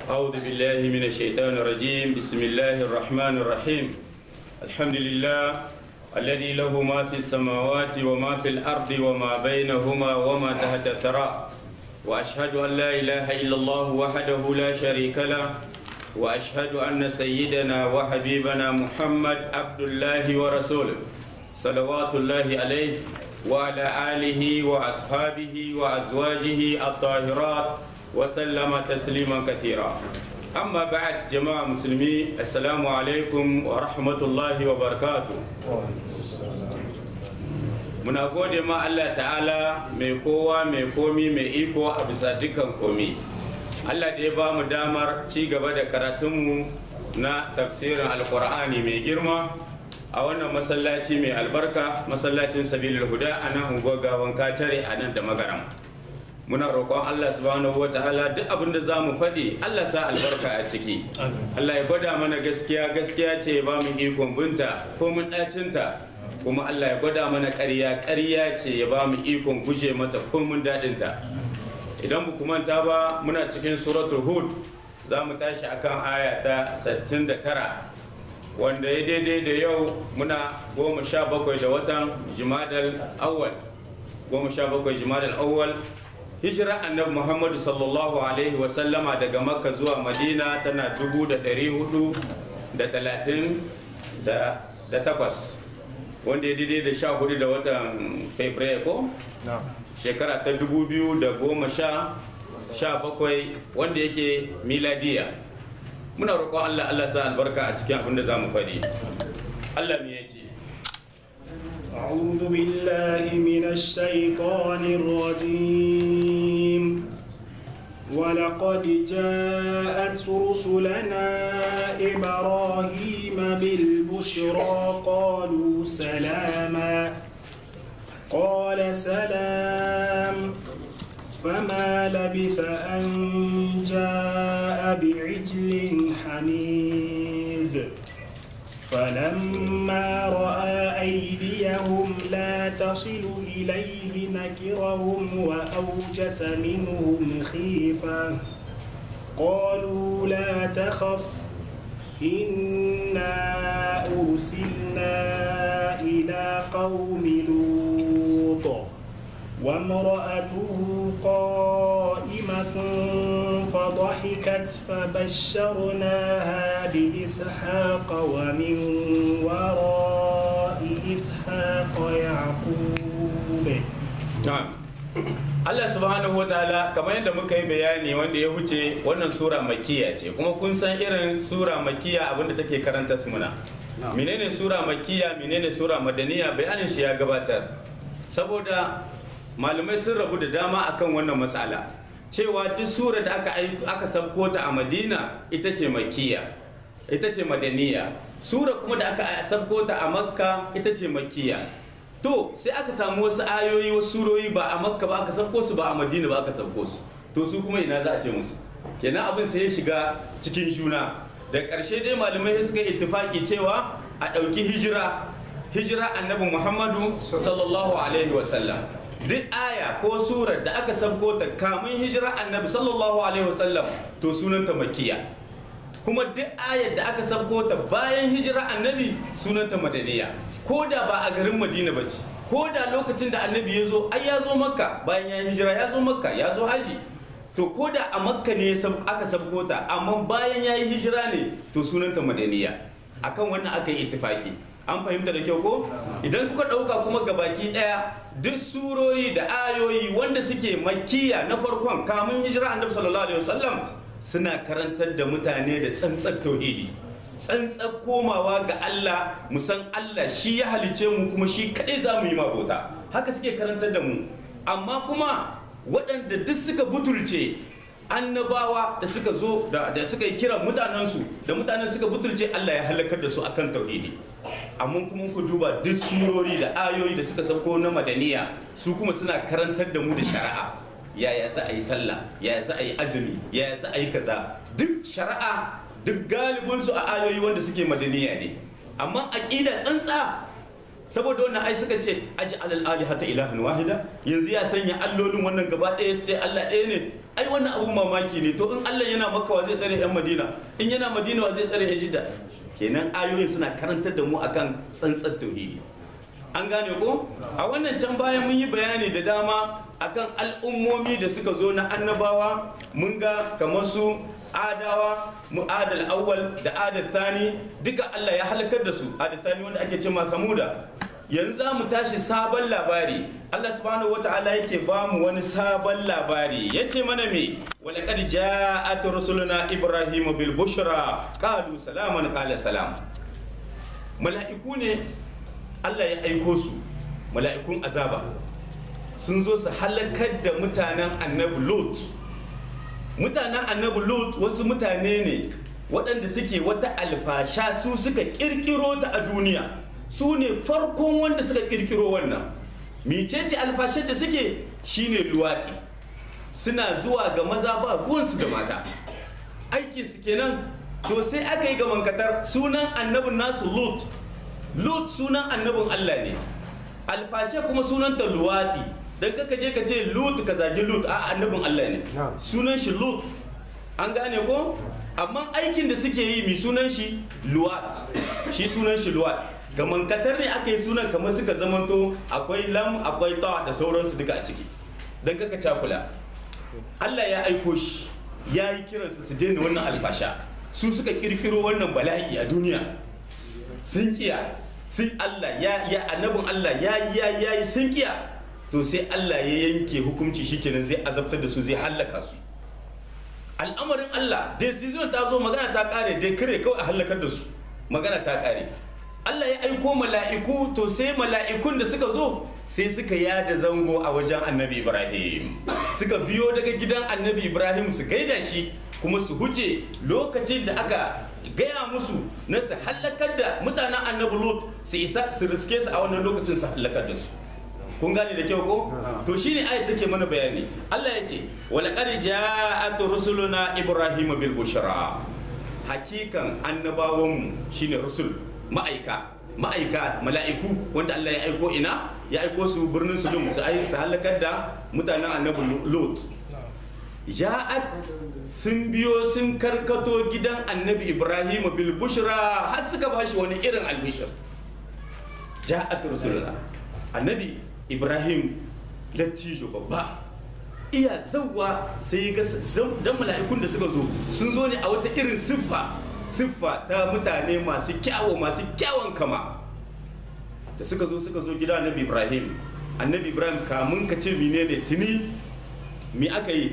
أعوذ بالله من الشيطان الرجيم بسم الله الرحمن الرحيم الحمد لله الذي له ما في السماوات وما في الأرض وما بينهما وما تحت الثرى وأشهد أن لا إله إلا الله وحده لا شريك له وأشهد أن سيدنا وحبيبنا محمد عبد الله ورسوله صلوات الله عليه وعلى آله وأصحابه وأزواجه الطاهرات وسلم تسليما كثيرا أما بعد جماعة مسلمين السلام عليكم ورحمة الله وبركاته muna gode ma Allah ta'ala mai kowa mai komi mai iko a bisa dukkan komi Allah da ya ba mu damar ci gaba da karatunmu na tafsirin alkur'ani mai girma a wannan masallaci mai albarka masallacin sabilul huda a nan unguwar gawan katare a nan da magaram muna roƙon Allah subhanahu wa ta'ala duk abin da za mu faɗi Allah sa albarka a ciki Allah ya gwada mana gaskiya gaskiya ce ba mu ikon binta ko mun ɗacinta kuma Allah ya gwada mana ƙarya ƙarya ce ya ba mu ikon guje mata ko mun daɗinta idan mu manta ba muna cikin suratul hud za mu tashi akan aya ta 69 wanda ya daidai da yau muna goma sha bakwai da watan jimadal awwal goma sha bakwai jimadal awwal hijira annabi muhammadu sallallahu alaihi wasallama daga makka zuwa madina tana dubu da ɗari hudu da talatin da takwas wanda ya daidai da sha hudu da watan fabrairu ko shekara ta dubu biyu da goma sha sha bakwai wanda yake miladiya muna roƙon allah allah sa albarka a cikin abin da za mu faɗi allah me ya ce أعوذ بالله من الشيطان الرجيم ولقد جاءت رسلنا إبراهيم بالبشرى قالوا سلاما قال سلام فما لبث أن جاء بعجل حنيذ فلما رأى أيديهم لا تصل إليه نكرهم وأوجس منهم خيفة قالوا لا تخف إنا أرسلنا إلى قوم لوط وامرأته قائمة فضحكت فبشرناها بإسحاق ومن وراء إسحاق يعقوب na'am Allah subhanahu wa ta'ala kamar yadda muka yi bayani wanda ya huce wannan sura makiya ce kuma kun san irin sura makiya abinda take karanta su muna menene sura makiya menene sura madaniya bayanin shi ya gabatar saboda malamai sun rabu da dama akan wannan matsala cewa duk sura da aka aka sabko ta a madina ita ce makiya ita ce madaniya sura kuma da aka sabko ta a makka ita ce makiya to sai aka samu wasu ayoyi wasu surori ba a makka ba aka sabko su ba a madina ba aka sabko su to su kuma ina za a ce musu kenan abin sai ya shiga cikin juna da ƙarshe dai malamai suka ittifaki cewa a ɗauki hijira hijira annabi muhammadu sallallahu alaihi wasallam duk aya ko surar da aka sabko ta kamun hijira annabi sallallahu alaihi wasallam to sunanta makiya kuma duk ayar da aka sabko ta bayan hijira annabi sunanta madaniya ko da ba a garin madina ba ce ko da lokacin da annabi ya zo ai ya zo makka bayan ya hijira ya zo makka ya zo haji to ko da a makka ne aka sabko ta amma bayan ya yi hijira ne to sunanta madaniya akan wannan aka yi ittifaki an fahimta da kyau ko idan kuka ɗauka kuma gabaki ɗaya duk surori da ayoyi wanda suke makiya na farkon kamun hijira annabi sallallahu alaihi wasallam suna karantar da mutane da tsantsar tauhidi tsantsar komawa ga Allah mu san Allah shi ya halice mu kuma shi kadai za mu yi mabota haka suke karantar da mu amma kuma waɗanda duk suka butulce annabawa da suka zo da suka yi kiran mutanensu da mutanen suka butulce Allah ya halakar da su akan tauhidi amma kuma ku duba duk surori da ayoyi da suka sauko na madaniya su kuma suna karantar da mu da shari'a yaya za a yi sallah yaya za a yi azumi yaya za a yi kaza duk shari'a duk galibin su a ayoyi wanda suke madaniya ne amma aqida tsantsa saboda wannan ai suka ce aji alal alihata ilahan wahida yanzu ya sanya allolin wannan gaba ɗaya su ce Allah ɗaya ne ai wannan abun mamaki ne to in Allah yana maka wa zai tsare yan Madina in yana Madina wa zai tsare yan Jidda kenan ayoyin suna karantar da mu akan tsantsar tauhidi an gane ko a wannan can bayan mun yi bayani da dama akan al'ummomi da suka zo na annabawa mun ga kamar su adawa mu adal awwal da adal thani duka Allah ya halakar da su adal thani wanda ake cewa samuda yanzu za mu tashi sabon labari Allah subhanahu wata'ala yake ba mu wani sabon labari ya ce mana me walaqad ja'at rusuluna ibrahim bil bushra qalu salaman qala salam mala'iku ne Allah ya aiko su mala'ikun azaba sun zo su halakar da mutanen annabi lot mutanen annabi lot wasu mutane ne waɗanda suke wata alfasha su suka ƙirƙiro ta a duniya su ne farkon wanda suka ƙirƙiro wannan mecece alfashar da suke shine luwaɗi suna zuwa ga maza ba ruwansu da mata aiki su kenan to sai aka yi gamankatar sunan annabin nasu lot lot sunan annabin allah ne alfashe kuma sunanta luwaɗi don kaka je ka ce lut ka zagi lut a annabin Allah ne sunan shi lut an gane ko amma aikin da suke yi mi sunan shi luwat shi sunan shi luwat ga mankatar ne aka yi sunan kamar suka zamanto akwai lam akwai ta da sauransu duka a ciki don kaka cakula Allah ya aiko shi ya yi kiransu su daina wannan alfasha su suka kirkiro wannan bala'i a duniya sun kiya sun Allah ya ya annabin Allah ya ya ya sun kiya to sai Allah ya yanke hukunci shikenan zai azabtar da su zai hallaka su al'amarin Allah decision ta zo magana ta kare dai kare kawai a hallakar da su magana ta kare Allah ya aiko mala'iku to sai mala'ikun da suka zo sai suka yada zango a wajen annabi Ibrahim suka biyo daga gidan annabi Ibrahim su gaida shi kuma su huce lokacin da aka gaya musu na su hallakar da mutanen annabi Lut su isa su riske su a wannan lokacin su hallakar da su kun gane da kyau ko to shine ayat take mana bayani Allah ya ce wala qad ja'at rusuluna ibrahim bil bushra hakikan annabawan mu shine rusul ma'aika ma'aika mala'iku wanda Allah ya aiko ina ya aiko su birnin Sodom su ayi su halakar da mutanen annabi Lut ja'at sun biyo sun karkato gidan annabi Ibrahim bil bushra har suka bashi wani irin albishir ja'at rusuluna annabi ibrahim lattijo babba iya zauwa sai ga dan mala'ikun da suka zo sun zo ne a wata irin siffa siffa ta mutane masu kyawo masu kyawon kama da suka zo suka zo gida annabi ibrahim annabi ibrahim kamun ka ce menene tuni mi aka yi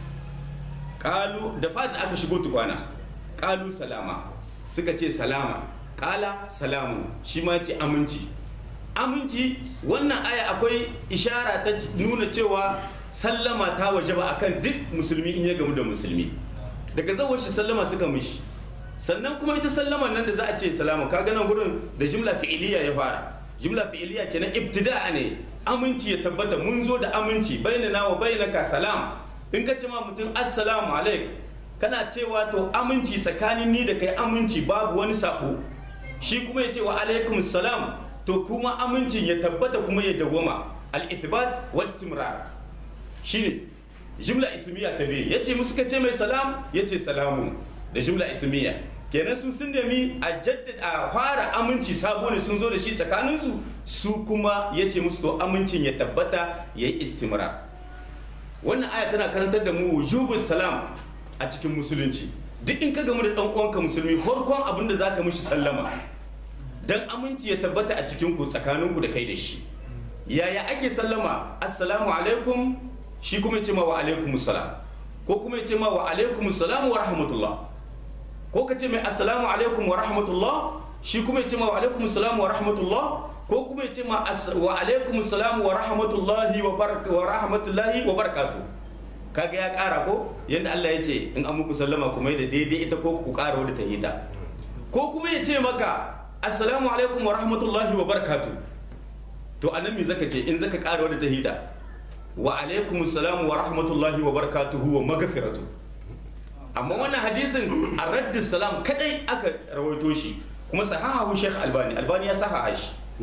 kalu da fadin aka shigo tukwana kalu salama suka ce salama kala salamu shi ma ce aminci aminci wannan aya akwai ishara ta nuna cewa sallama ta waje ba akan duk musulmi in ya gamu da musulmi daga zawar shi sallama suka mishi sannan kuma ita sallama nan da za a ce salama ka nan gurin da jimla fi'iliya ya fara jimla fi'iliya kenan ibtida'a ne aminci ya tabbata mun zo da aminci bainana wa bainaka salam in ka ce ma mutum assalamu alaik kana cewa to aminci tsakanin ni da kai aminci babu wani sabo shi kuma ya ce wa alaikum salam to kuma amincin ya tabbata kuma ya dawwama al-ithbat wal istimrar shine jumla ismiya ta biyu yace musu ka ce mai salam yace salamun da jumla ismiya kenan su sun nemi a jaddada a fara aminci sabo ne sun zo da shi tsakanin su su kuma yace musu to amincin ya tabbata yayi istimrar wannan aya tana karantar da mu wujubus salam a cikin musulunci duk in ka gamu da dan uwanka musulmi farkon abin da zaka mishi sallama dan aminci ya tabbata a cikin ku tsakanin ku da kai da shi yaya ake sallama assalamu alaikum shi kuma ce ma wa alaikum salam ko kuma ce ma wa alaikum salam wa rahmatullah ko ka ce mai assalamu alaikum wa rahmatullah shi kuma ce ma wa alaikum salam wa rahmatullah ko kuma ce ma wa alaikum salam wa rahmatullahi wa wa rahmatullahi wa barakatuh kaga ya kara ko yanda Allah ya ce in an muku sallama kuma da daidai ita ko ku kara wadda ta hita ko kuma ya ce maka assalamu alaikum wa rahmatullahi wa barakatu to anan me zaka ce in zaka ƙara wadda tahida wa alaikum assalamu wa rahmatullahi wa barakatuhu wa magfiratu amma wannan hadisin a raddi salam kadai aka rawaito shi kuma sahahu sheikh albani albani ya sahaha shi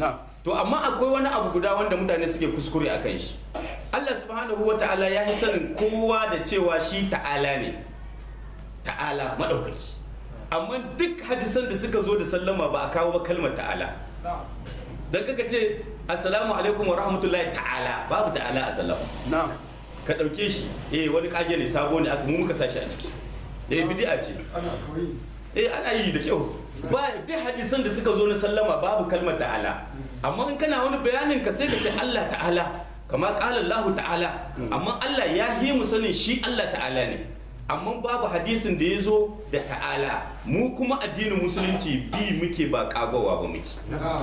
to amma akwai wani abu guda wanda mutane suke kuskure a kan shi Allah subhanahu wa ta'ala ya yi sanin kowa da cewa shi ta'ala ne ta'ala maɗaukaki amma duk hadisan da suka zo da sallama ba a kawo ba kalmar ta'ala dan kaka ce assalamu alaikum wa rahmatullahi ta'ala babu ta'ala a sallama na'am ka ɗauke shi eh wani kage ne sabo ne aka mu muka sa shi a ciki eh bid'a ce eh ana yi da kyau ba duk hadisan da suka zo na sallama babu kalmar ta'ala amma in kana wani bayanin ka sai ka ce Allah ta'ala kama qala Allah ta'ala amma Allah ya yi mu sanin shi Allah ta'ala ne amma babu hadisin da ya zo da ta'ala mu kuma addinin musulunci bi muke ba kagowa ba muke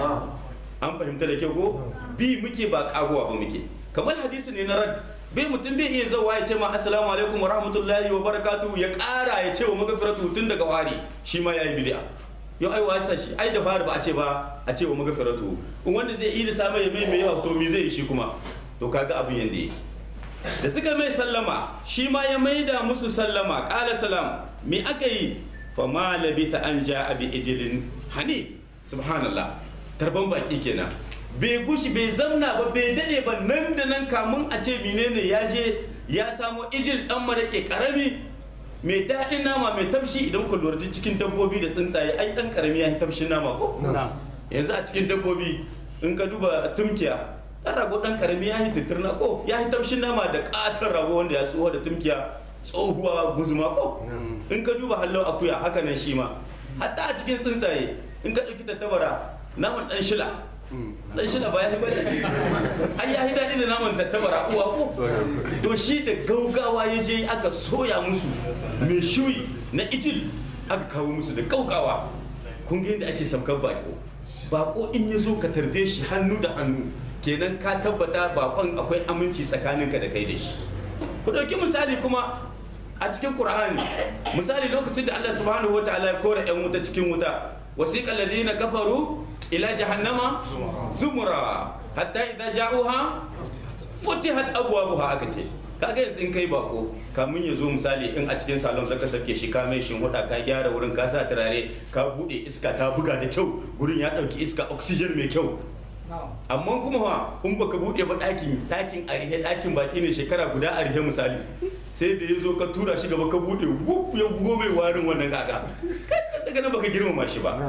an fahimta da kyau ko bi muke ba kagowa ba muke kamar hadisi ne na rad bai mutum bai iya zawa ya ce ma assalamu alaikum wa rahmatullahi wa barakatuhu ya kara ya ce wa magafiratu tun daga wari shi ma yayi bid'a yau ai wasa shi ai da fari ba a ce ba a ce wa magafiratu in wanda zai yi da sama ya mai mai yawa to me zai yi shi kuma to kaga abin yanda yake da suka mai sallama shi ma ya maida musu sallama qala salam me aka yi fa ma labitha an ja'a bi ijlin hani subhanallah tarban baki kenan bai gushi bai zamna ba bai dade ba nan da nan kamun a ce menene ya je ya samo ijil dan marake karami mai daɗin nama mai tafshi idan ku lura cikin dabbobi da tsuntsaye ai dan karami ya yi tafshin nama ko na'am yanzu a cikin dabbobi in ka duba tumkiya dan rago dan karami ya yi titirna ko ya yi tafshin nama da katon rago wanda ya tsoho da tumkiya tsohuwa guzuma ko in ka duba hallon akuya haka nan shi ma hatta a cikin tsuntsaye in ka ɗauki tattabara naman ɗan shila ɗan shila ba ya yi bane ai ya yi daɗi da naman tattabara uwa ko to shi da gaugawa ya je aka soya musu mai shuyi na ijil aka kawo musu da gaugawa kun ga yadda ake saukar bako bako in ya zo ka tarbe shi hannu da hannu kenan ka tabbata bakon akwai aminci tsakaninka da kai da shi ku ɗauki misali kuma a cikin Qur'ani misali lokacin da Allah subhanahu wa ta'ala ya kora yan wuta cikin wuta wasiqal ladina kafaru ila jahannama zumura hatta idza ja'uha futihat abwabuha aka ce kaga yanzu in kai bako kamun ya zo misali in a cikin salon zaka sake shi ka mai shin huda ka gyara wurin ka sa turare ka bude iska ta buga da kyau wurin ya dauki iska oxygen mai kyau amma kuma fa in baka bude ba ɗakin ɗakin arihe ɗakin baki ne shekara guda arihe misali sai da ya zo ka tura shi gaba ka bude wuf ya bugo mai warin wannan gaga daga nan baka girmama shi ba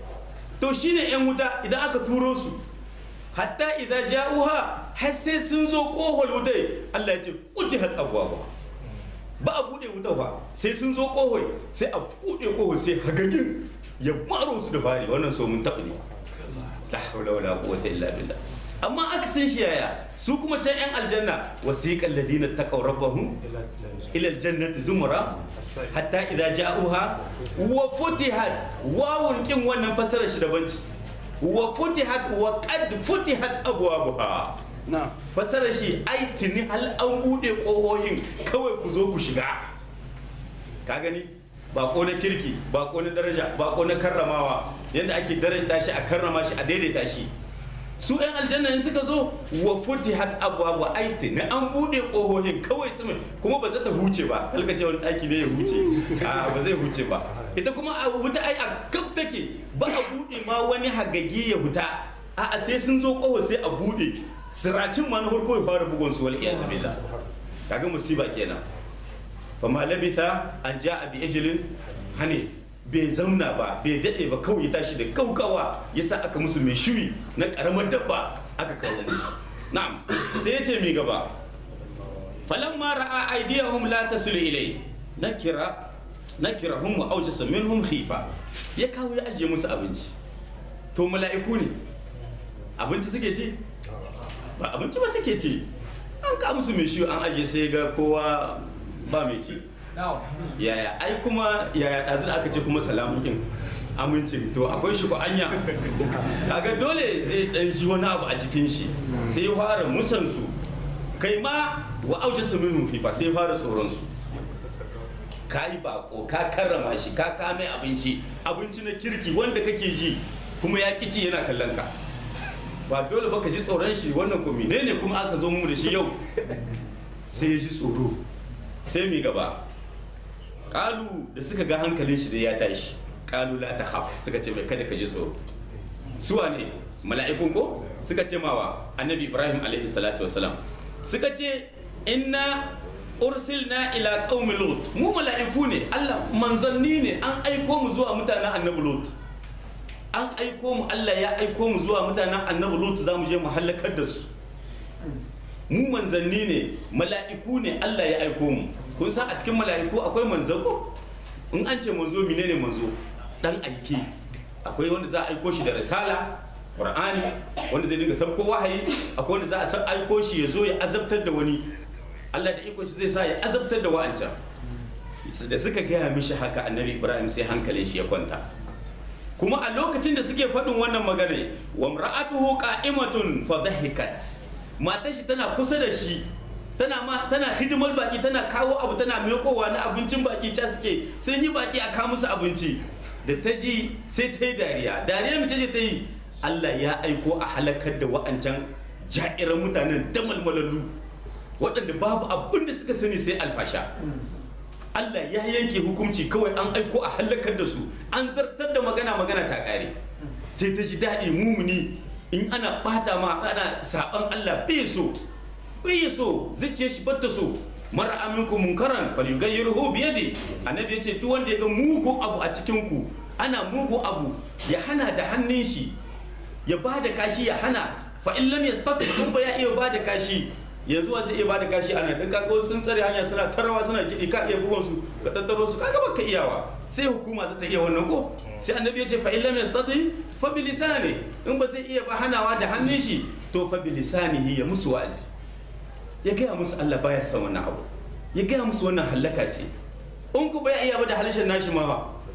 to shine yan wuta idan aka turo su hatta idza ja'uha har sai sun zo kohol wutai Allah ya ce futihat abwaba ba a bude wuta fa sai sun zo kohol sai a bude kohol sai hagagin ya maro su da fari wannan so mun taɓa ne la hawla wala quwwata illa billah amma aka san shi yaya su kuma can yan aljanna wasiqal ladina taqaw rabbahum ila aljannati zumra hatta idza ja'uha wa futihat wawun kin wannan fasarar shi daban ce wa futihat wa qad futihat abwabuha na'am fasarar shi ai tuni hal an bude kohohin kawai ku zo ku shiga ka gani bako na kirki bako na daraja bako na karramawa yadda ake daraja shi a karrama shi a daidaita shi su yan aljanna in suka zo wa futihat abwabu aiti na an bude kohohin kawai tsimin kuma ba za ta huce ba kalka ce wani daki ne ya huce a ba zai huce ba ita kuma a wuta ai a gab take ba a bude ma wani hagagi ya huta a sai sun zo koho sai a bude siracin ma na farko ya fara bugun su wal iyaz billah kaga musiba kenan fa ma labitha an ja'a bi ijlin hani bai zauna ba bai daɗe ba kawai ya tashi da kaukawa ya sa aka musu mai shuyi na ƙaramar dabba aka kawo musu na'am sai ya ce mai gaba falamma ra'a aydiyahum la tasilu ilai nakira nakirahum wa awjasa minhum khifa ya kawo ya ajiye musu abinci to mala'iku ne abinci suke ci ba abinci ba suke ci an ka musu mai shuyi an ajiye sai ga kowa ba mai ci yaya ai kuma yaya ɗazu da aka ce kuma salamun ɗin amincin to akwai shi ko anya kaga dole zai ɗan shi wani abu a cikin shi sai ya fara musansu kai ma wa auce su minu fifa sai ya fara tsoron su ka yi bako ka karrama shi ka kame abinci abinci na kirki wanda kake ji kuma ya ci yana kallon ka ba dole ba ka ji tsoron shi wannan ko menene kuma aka zo mu da shi yau sai ya ji tsoro sai mi gaba kalu da suka ga hankalin shi da ya tashi kalu la ta haf suka ce mai kada ka ji tsoro suwa ne mala'ikun ko suka ce mawa annabi ibrahim alaihi salatu wasalam suka ce inna ursilna ila qaumi lut mu mala'iku ne Allah manzanni ne an aiko mu zuwa mutanen annabi lut an aiko mu Allah ya aiko mu zuwa mutanen annabi lut za mu je mu halakar da su mu manzanni ne mala'iku ne Allah ya aiko mu kun san a cikin mala'iku akwai manzo ko in an ce manzo menene manzo dan aike akwai wanda za a aiko shi da risala qur'ani wanda zai dinga sabko wahayi akwai wanda za a aiko shi ya zo ya azabtar da wani Allah da iko shi zai sa ya azabtar da wa'ancan da suka gaya mishi haka annabi ibrahim sai hankalin shi ya kwanta kuma a lokacin da suke faɗin wannan magana wa mra'atuhu qa'imatun fa dhahikat matar shi tana kusa da shi tana ma tana hidimar baki tana kawo abu tana miƙowa na abincin baki ca suke sun yi baki a kawo musu abinci da ta ji sai ta yi dariya dariya mace ce ta yi Allah ya aiko a halakar da wa'ancan ja'iran mutanen damalmalallu waɗanda babu abin da suka sani sai alfasha Allah ya yanke hukunci kawai an aiko a halakar da su an zartar da magana magana ta ƙare sai ta ji daɗi mumuni in ana ɓata ma ana saɓan Allah bai so bai so zuciya shi batta so mara aminku munkaran falyughayyirhu bi yadi annabi yace duk wanda ya ga mugun abu a cikin ku ana mugun abu ya hana da hannun shi ya ba da kashi ya hana fa in lam yastati kun ba ya iya ba da kashi yanzu wa zai iya ba da kashi ana dan kaga wasu sun tsare hanya suna tarawa suna gidi ka iya bugun su ka tattaro su kaga baka iyawa sai hukuma za ta iya wannan ko sai annabi ya ce fa in lam yastati fa bi lisani in ba zai iya ba hanawa da hannun shi to fa bi lisanihi ya musu wa'azi ya gaya musu Allah baya son wannan abu ya gaya musu wannan hallaka ce in ku bai iya ba da halishin nashi ma ba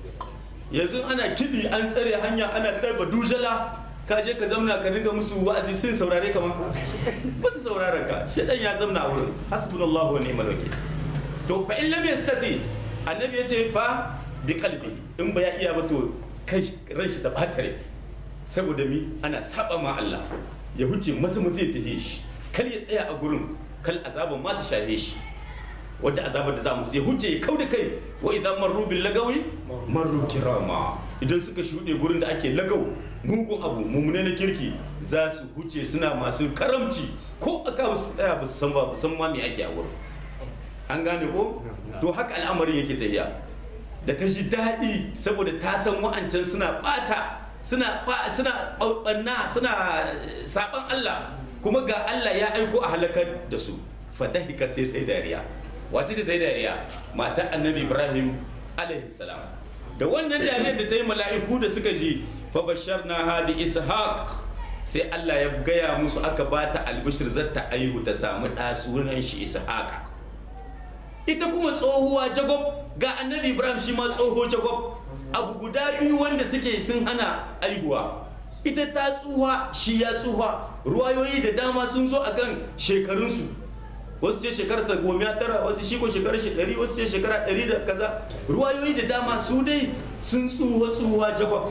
yanzu ana kiɗi an tsare hanya ana ɗaiba dujala ka je ka zamna ka dinga musu wa'azi sun saurare ka ma ba su saurara ka shedan ya zamna a wurin hasbunallahu wa ni'mal wakil to fa in lam yastati annabi yace fa bi qalbi in ba ya iya ba to kai ran shi ta batare saboda mi ana saba ma Allah ya huce masu masu ya tafi shi kal ya tsaya a gurin kal azaban ma ta shafe shi wadda azabar da za mu ya huce ya kau da kai wa idan marru bil lagawi marru kirama idan suka shuɗe gurin da ake lagau mugun abu mummune na kirki za su huce suna masu karamci ko aka su tsaya ba su san ba san ma me ake a wurin an gane ko to haka al'amarin yake tafiya da ta ji daɗi saboda ta san wa'ancan suna ɓata suna suna ɓanna suna saɓan Allah kuma ga Allah ya aiko a halakar da su fadahikat sai ta yi dariya wace ce ta yi dariya mata annabi ibrahim alaihi salam da wannan dariyar da ta yi mala'iku da suka ji fa basharna ha bi ishaq sai Allah ya gaya musu aka ba ta albishir zata aihu ta samu ɗa sunan shi ishaqa ita kuma tsohuwa jagob ga annabi ibrahim shi ma tsoho jagob abu guda biyu wanda suke sun hana aihuwa ita ta tsuha shi ya tsuha ruwayoyi da dama sun zo akan shekarunsu wasu ce shekara ta goma tara wasu shi ko shekara ɗari wasu ce shekara ɗari da kaza ruwayoyi da dama su dai sun tsuha tsuha jagwab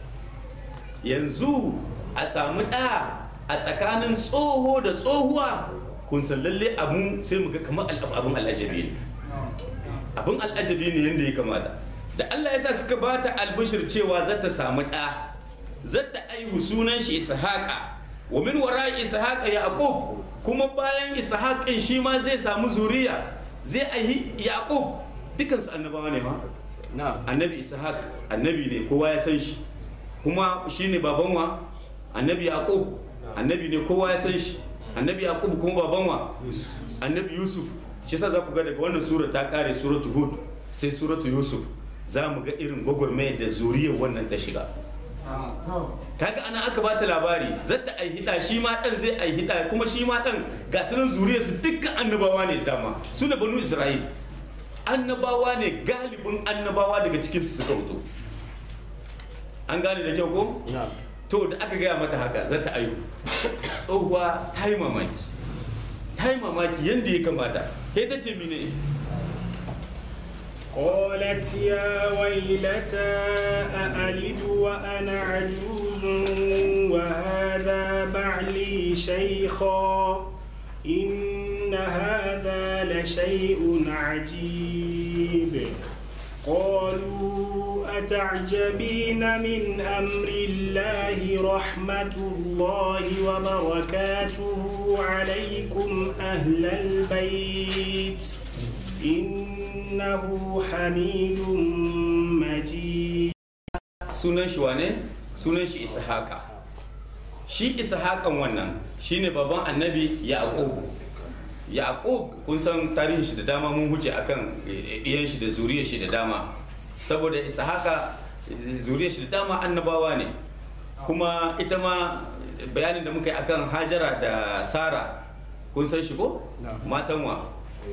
yanzu a samu ɗa a tsakanin tsoho da tsohuwa kun san lalle abu sai mu ga kamar abin al'ajabi ne abin al'ajabi ne yadda ya kamata da Allah ya sa suka bata albishir cewa za ta samu ɗa zata aihu sunan shi ishaqa wa min wara ishaqa yaqub kuma bayan ishaqin shi ma zai samu zuriya zai aihi yaqub dukan su annabawa ne ma annabi ishaq annabi ne kowa ya san shi kuma shine baban wa annabi yaqub annabi ne kowa ya san shi annabi yaqub kuma baban wa annabi yusuf shi yasa za ku ga daga wannan sura ta kare suratu hud sai suratu yusuf za mu ga irin gwagwarmayar da zuriyar wannan ta shiga kaga ana aka bata labari zata ai hida shi ma dan zai ai hida kuma shi ma dan ga sunan zuriyar su dukkan annabawa ne dama su da banu isra'il annabawa ne galibin annabawa daga cikin su suka fito an gane da kyau ko to da aka gaya mata haka zata ayu tsohuwa ta yi mamaki ta yi mamaki yadda ya kamata sai ta ce mine قالت يا ويلتى أألد وأنا عجوز وهذا بعلي شيخا إن هذا لشيء عجيب قالوا تعجبين من أمر الله رحمة الله وبركاته عليكم أهل البيت إنه حميد مجيد sunan shi wane sunan shi ishaqa shi ishaqan wannan shine baban annabi yaqub yaqub kun san tarihin shi da dama mun huce akan iyan shi da zuriyar shi da dama saboda ishaqa zuriyar shi da dama annabawa ne kuma ita ma bayanin da muka yi akan hajara da sara kun san shi ko matan wa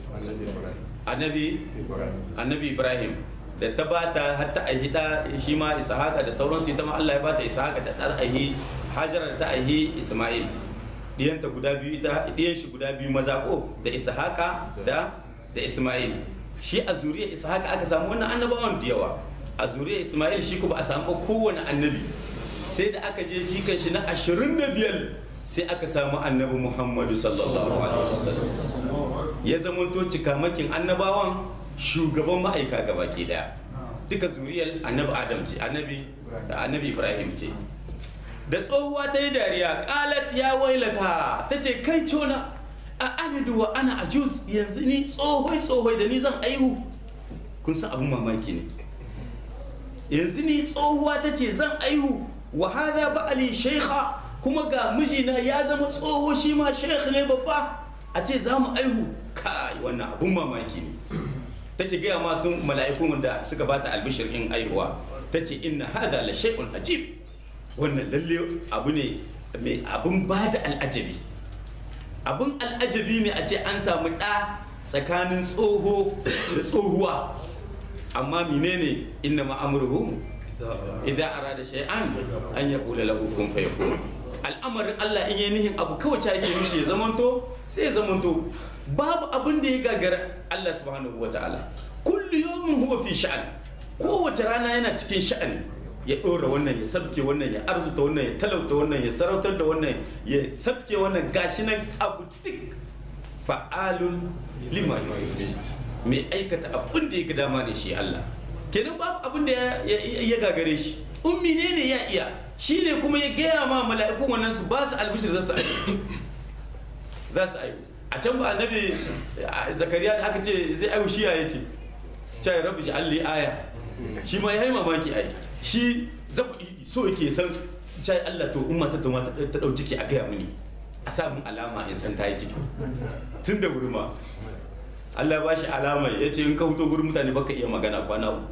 annabi annabi ibrahim da ta bata har ta aihi da shi ma ishaqa da sauransu ita ma Allah ya bata ishaqa da ta aihi hajara da ta aihi isma'il diyanta guda biyu ita diyan shi guda biyu maza ko da ishaqa da da isma'il shi a zuriyar ishaqa aka samu wannan annabawan da yawa a zuriyar isma'il shi ko ba a samu kowane annabi sai da aka je jikan shi na 25 sai aka samu annabi muhammadu sallallahu alaihi wasallam ya zamanto cikamakin annabawan shugaban ma'aika gaba ke daya duka zuriyar annabi adam ce annabi annabi ibrahim ce da tsohuwa ta yi dariya kalat ya wailata ta ce kai cona a alidu wa ana ajuz yanzu ni tsohoi tsohoi da ni zan aihu kun san abin mamaki ne yanzu ni tsohuwa ta ce zan aihu wa hada ba'ali shaikha kuma ga mijina ya zama tsoho shi ma sheikh ne babba a ce za mu aihu kai wannan abun mamaki ne take gaya ma sun mala'ikun da suka bata albishir in aihuwa ta ce inna hada la shay'un ajib wannan lalle abu ne mai abun bada al'ajabi abun al'ajabi ne a ce an samu ɗa tsakanin tsoho da tsohuwa amma menene inna ma'amruhu idza arada shay'an an yaqula lahu kun fayakun al'amarin Allah in yi nihin abu kawai ta yake mishi ya zamanto sai ya zamanto babu abin da ya gagara Allah subhanahu wa ta'ala kullu yawmin huwa fi sha'an kowace rana yana cikin sha'ani ya ɗora wannan ya sabke wannan ya arzuta wannan ya talauta wannan ya sarautar da wannan ya sabke wannan gashi nan abu duk fa'alun lima yurid mai aikata abin da ya ga dama ne shi Allah kenan babu abin da ya gagare shi ummi ne ne ya iya shi ne kuma ya gaya ma mala'ikun wannan su ba su albishir za su aihu za su aihu a can ba annabi zakariya da aka ce zai aihu shi ya ce ce ya rabu shi alli aya shi ma ya yi mamaki ai shi za ku so yake san ce Allah to umma ta tuma ta dau ciki a gaya mini a sa mun alama in san ta yi ciki tun da wuri ma Allah ba shi alama ya ce in ka huto gurin mutane baka iya magana kwana uku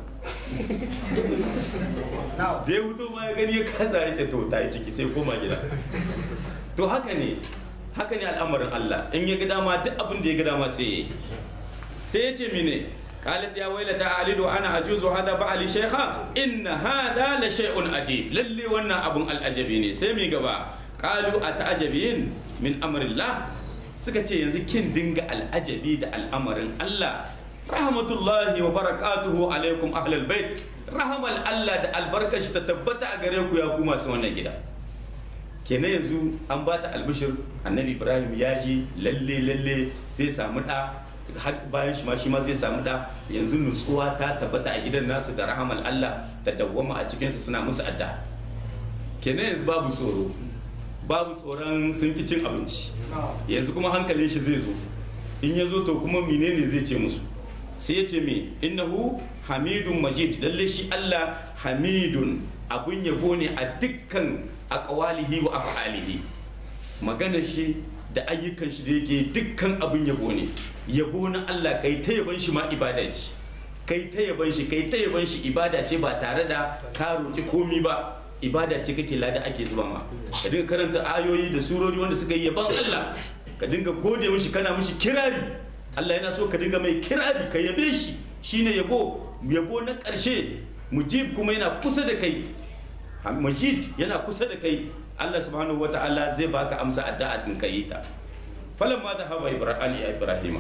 da ya huto ma ya gani ya kasa ya ce to ta yi ciki sai koma gida to haka ne haka ne al'amarin Allah in ya ga dama duk abin da ya ga dama sai ya yi sai ya ce mine قالت يا ويلتى ألد وأنا أجوز هذا بعلي شيخا إن هذا لشيء عجيب للي ونا أبن الأجبين سمي قبا قالوا أتعجبين من أمر الله سكتي ينزي كن دنگ الأجبي دا الأمر الله رحمة الله وبركاته عليكم أهل البيت رحمة الله دا البركة تتبتع أغريكم يا كوما سوانا جدا kenan yanzu an ba ta albishir annabi ibrahim ya ji lalle lalle zai samu da bayan shi ma shi ma zai samu da yanzu nutsuwa ta tabbata a gidan nasu da rahamal Allah da dawwama a cikinsu suna musu adda kenan yanzu babu tsoro babu tsoron sun ki cin abinci yanzu kuma hankalin shi zai zo in ya zo to kuma menene zai ce musu sai ya ce me innahu hamidun majid lalle shi Allah hamidun abun yabo ne a dukkan aqwalihi wa af'alihi maganar shi da ayyukan shi da yake dukkan abin yabo ne yabo na Allah kai ta yaban shi ma ibada ce kai ta yaban shi kai ta yaban shi ibada ce ba tare da ka roki komi ba ibada ce kake lada ake zuba ma ka dinga karanta ayoyi da surori wanda suka yi yaban Allah ka dinga gode mishi kana mishi kirari Allah yana so ka dinga mai kirari ka yabe shi shine yabo yabo na ƙarshe mujib kuma yana kusa da kai majid yana kusa da kai Allah subhanahu wa ta'ala zai baka amsa addu'a din kai ta falamma dhahaba ibrahim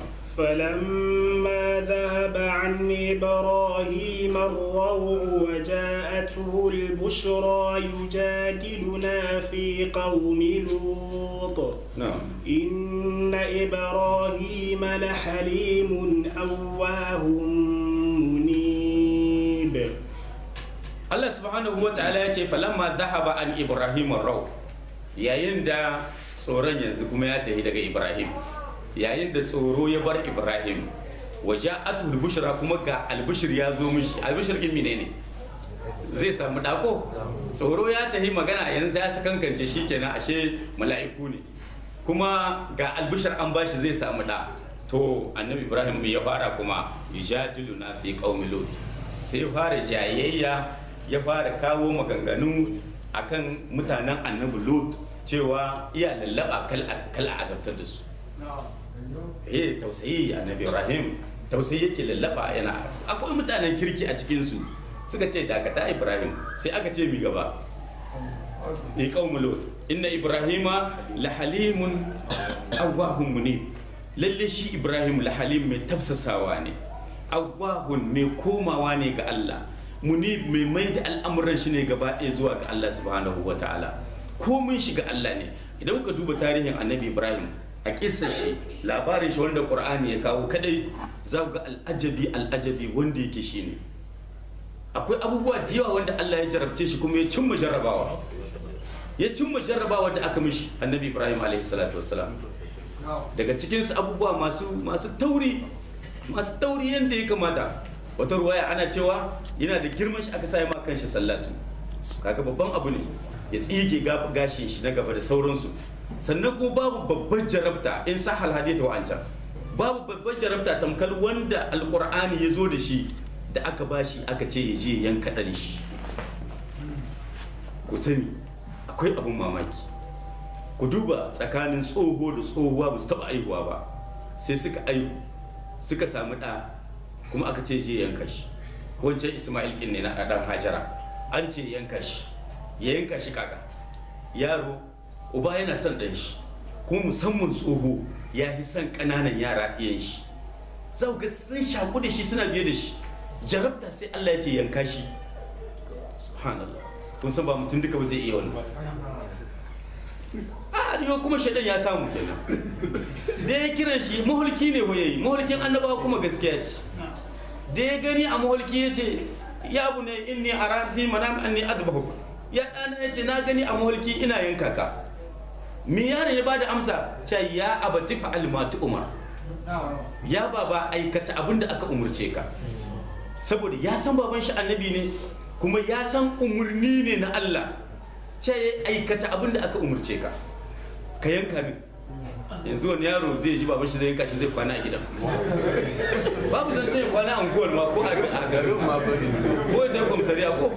فلما ذهب عن إبراهيم الروع وجاءته البشرى يجادلنا في قوم لوط نعم إن إبراهيم لحليم أواه منيب Allah subhanahu wa ta'ala ya ce falamma dhahaba an ibrahim raw yayin da tsoron yanzu kuma ya tafi daga ibrahim yayin da tsoro ya bar ibrahim waja'atu al-bushra kuma ga albishir ya zo mishi albishir din menene zai samu dako tsoro ya tafi magana yanzu ya kankance shi kenan ashe mala'iku ne kuma ga albishir an bashi zai samu da to annabi ibrahim ya fara kuma yujadilu na fi qaumi lut sai ya fara jayayya ya fara kawo maganganu akan mutanen annabi lut cewa iya lallaba kal azabtar da su eh tausayi annabi ibrahim tausayi yake lallaba yana akwai mutanen kirki a cikin su suka ce dakata ibrahim sai aka ce mi gaba ni qaumul lut inna ibrahima la halimun awwahun munib lalle shi ibrahim la halim mai tafsasawa ne awwahun mai komawa ne ga Allah munib mai mai da al'amuran shi ne gaba ɗaya zuwa ga Allah subhanahu wa ta'ala komin shi ga Allah ne idan ka duba tarihin annabi ibrahim a kissar shi labarin shi wanda qur'ani ya kawo kadai za ga al'ajabi al'ajabi wanda yake shi ne akwai abubuwa da yawa wanda Allah ya jarabce shi kuma ya cimma jarrabawa ya cimma jarrabawa da aka mishi annabi ibrahim alaihi salatu wassalam daga cikinsu abubuwa masu masu tauri masu tauri yadda ya kamata wata ruwaya ana cewa yana da girman shi aka sa ma kanshi sallatu kaga babban abu ne ya tsige gashin shi na gaba da sauransu sannan kuma babu babban jarabta in sahal hadith wa ancan babu babban jarabta tamkal wanda alqur'ani ya zo da shi da aka bashi aka ce ya je yanka ɗan shi ku sani akwai abin mamaki ku duba tsakanin tsoho da tsohuwa ba su taɓa aihuwa ba sai suka aihu suka samu ɗa kuma aka ce je yanka shi wancan ismail ɗin ne na ɗan hajara an ce yanka shi ya yanka shi kaka yaro uba yana son ɗan shi kuma musamman tsoho ya yi son ƙananan yara ɗiyan shi za ga sun shaku da shi suna biye da shi jarabta sai Allah ya ce yanka shi subhanallah kun san ba mutum duka ba zai iya wani a yau kuma shaidan ya samu kenan da ya kiran shi mahulki ne ya yi mahulkin annabawa kuma gaskiya ce da ya gani a mahulki ya ce ya abu ne inni a ran fi manam anni adbahu ya ɗana ya ce na gani a mahulki ina yanka ka mi yaron ya bada amsa ce ya abati fa'al ma umar ya baba aikata abin da aka umurce ka saboda ya san baban shi annabi ne kuma ya san umarni ne na Allah ce ya aikata abin da aka umurce ka ka yanka min yanzu wani yaro zai ji baban shi zai yanka shi zai kwana a gidan babu zan ce kwana a unguwar ma ko a garin ma bari ko ya tafi komisariya ko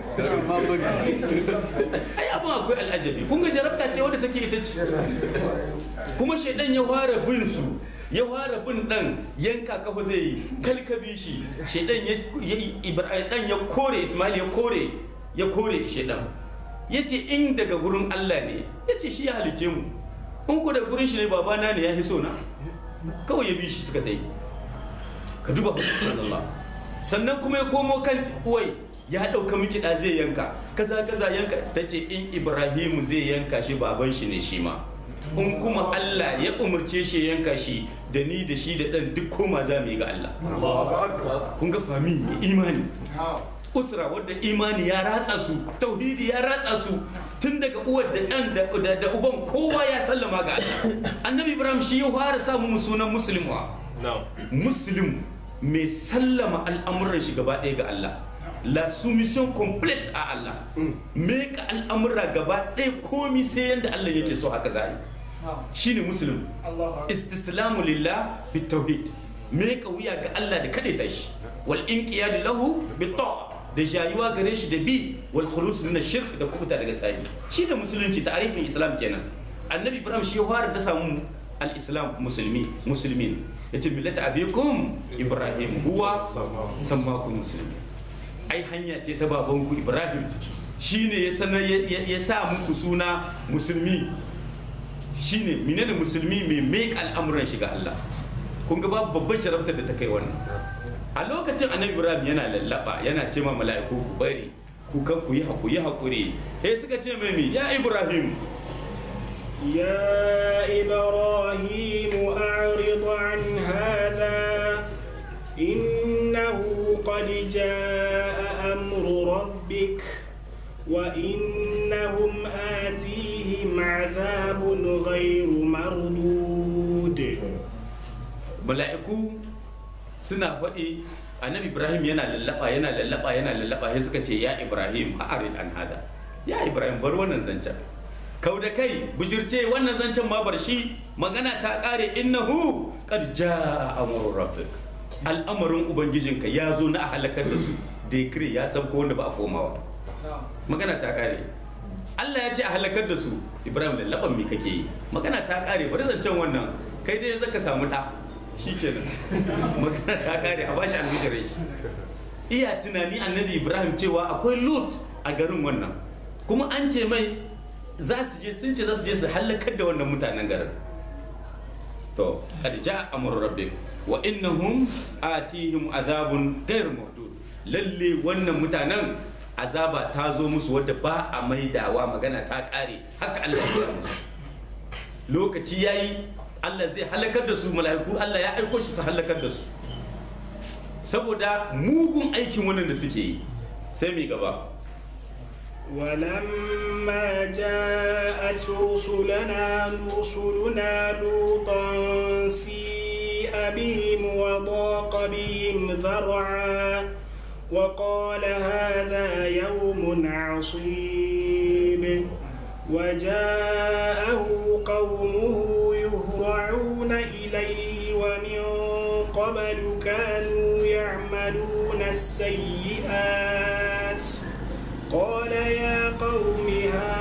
ai abin akwai al'ajabi kun ga jarabta ce wadda take ita ce kuma shaidan ya fara bin su ya fara bin dan yanka kafa zai yi kalkabi shi shaidan ya ibrahim ya kore ismail ya kore ya kore shaidan ya ce in daga gurin allah ne ya ce shi ya halice mu in ku da gurin shi ne babana ne ya hiso na kawai ya bi shi suka ta yi ka duba Allah sannan kuma ya komo kan uwai ya ɗauka miki da zai yanka kaza kaza yanka ta ce in ibrahimu zai yanka shi baban shi ne shi ma in kuma Allah ya umarce shi yanka shi da ni da shi da ɗan duk koma za mu yi ga Allah kun ga fami imani usra wadda imani ya ratsa su tauhidi ya ratsa su tun daga uwar da ɗan da uban kowa ya sallama ga Allah annabi ibrahim shi ya fara samu sunan muslim wa muslim mai sallama al'amuran shi gaba ɗaya ga Allah la soumission complète a Allah me ka al'amura gaba ɗaya komi sai yanda Allah yake so haka za a yi shine muslim istislamu lillah bitauhid me ka wuya ga Allah da kaɗai tashi wal inqiyad lahu bita'a da jayuwa gare shi da bi wal khulus min shirk da kubuta daga tsari shi da musulunci ta'arifin islam kenan annabi ibrahim shi ya fara da samu al islam musulmi muslimin yace millata abikum ibrahim huwa sammakum muslimi ai hanya ce ta babanku ibrahim shine ya sanar ya sa muku suna musulmi shine menene musulmi mai mai al'amuran shiga Allah kun ga babu babban jarabtar da ta kai wannan a lokacin annabi ibrahim yana lallaba yana ce ma mala'iku ku bari ku kan ku yi hakuri hakuri eh suka ce mai mi ya ibrahim يا إبراهيم أعرض عن هذا إنه قد جاء أمر ربك ربك وإنهم آتيهم عذاب غير مردود mala'iku suna faɗi annabi ibrahim yana lallaba yana lallaba yana lallaba sai suka ce ya ibrahim a arid an hada ya ibrahim bar wannan zancen kau da kai bijirce wannan zancen ma bar shi magana ta kare innahu qad jaa amru rabbik al'amarin ubangijinka ya zo na a halakar da su decree ya sabko wanda ba a komawa magana ta kare Allah ya ce a halakar da su Ibrahim lallaban me kake yi magana ta kare bari zancen wannan kai dai yanzu ka samu ɗa shi kenan magana ta kare a bashi albishirin shi iya tunani annabi Ibrahim cewa akwai Lut a garin wannan kuma an ce mai za su je sun ce za su je su halakar da wannan mutanen garin to qad jaa amru rabbik wa innahum atihim azabun ghayr mawdud lalle wannan mutanen azaba ta zo musu wadda ba a maidawa magana ta kare haka Allah ya gaya musu lokaci yayi Allah zai halakar da su mala'iku Allah ya aiko shi su halakar da su saboda mugun aikin wannan da suke yi sai mai gaba ولما جاءت رسلنا رسلنا لوطا سيء بهم وضاق بهم ذرعا وقال هذا يوم عصيب وجاءه قومه يهرعون إليه ومن قبل كانوا يعملون السيئات قال يا قوم